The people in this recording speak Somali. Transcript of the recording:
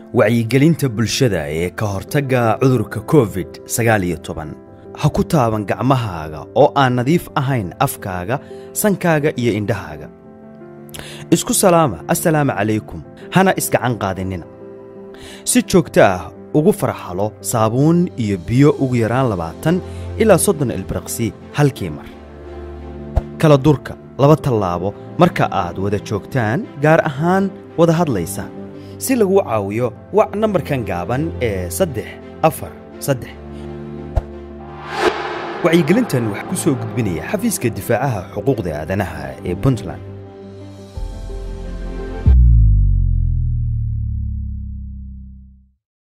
wacyigelinta bulshada ee ka hortagga cudurka covid sagaal iyo toban ha ku taaban gacmahaaga oo aan nadiif ahayn afkaaga sankaaga iyo indhahaaga isku salaama assalaamu calaykum hana isgacan qaadinina si joogto ah ugu farxalo saabuun iyo biyo ugu yaraan labaatan ilaa soddon ilbiriqsi halkii mar kala durka laba tallaabo marka aad wada joogtaan gaar ahaan wada hadlaysa si laguu caawiyo wac nambarkan gaaban ee saddex afar saddex wacyigelintan waxaa ku soo gudbinaya xafiiska difaacaha xuquuqda aadanaha ee puntland